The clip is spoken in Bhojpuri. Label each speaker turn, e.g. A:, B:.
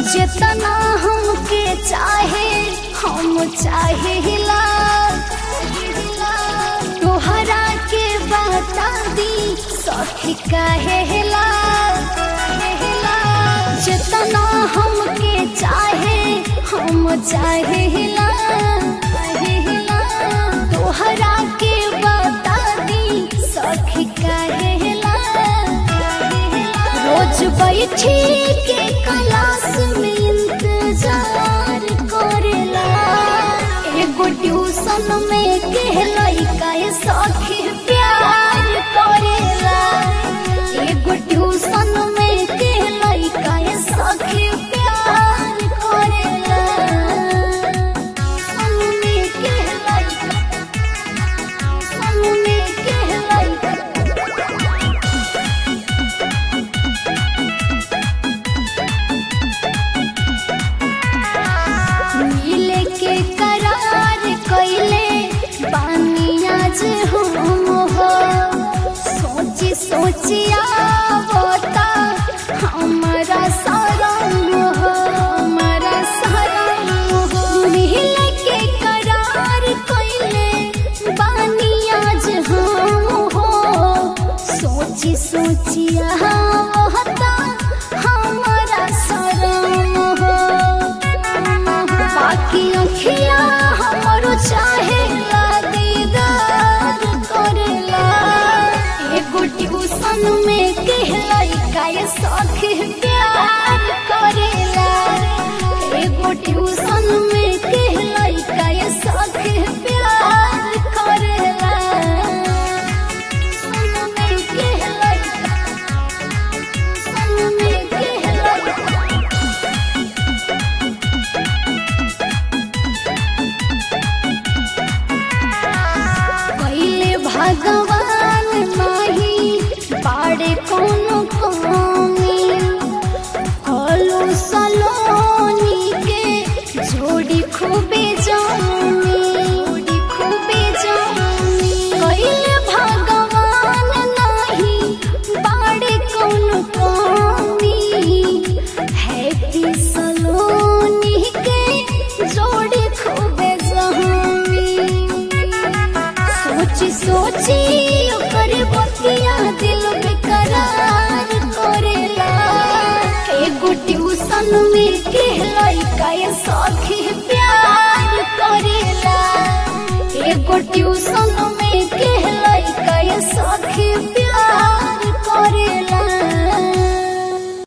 A: जितना हमके चाहे हम चाहेला तोहरा के बता दी सखी कहेला जितना हमके चाहे हम चाहेला तोहरा के बता दी सखी कहेला रोज बैठी के क्लास में इंतजार करेला एगो ट्यूशन में के लइका सखी प्यार करेला एगो ट्यूशन में के लइका सखी प्यार करेला सन में के लइका सन में के लइका मिले के करार कैले बानिया जे हम हो सोची सोची आवता हमारा शरण हो हमारा शरण हो मिले के करार कैले बानिया जे हम हो सोची सोची आवता हमारा शरण हो बाकी अखिया हमरो चाहे दीदार करेला एगो ट्यूशन में कहलाई काय सखी प्यार करेला एगो ट्यूशन में कहलाई काय सखी प्यार करेला सन में कहलाई सन में कहलाई पहले भगवान नाही पाड़े कोनो कमी कलो सलोनी के जोड़ी खूबे जानी जोड़ी खूबे जानी पहले भगवान नाही पाड़े कोनो कमी हैप्पी सलोनी के जोड़ी खूबे जानी सोची सोची ओकर बतिया दिल बेकरार करेला एगो ट्यूशन में के लइका सखी प्यार करेला एगो ट्यूशन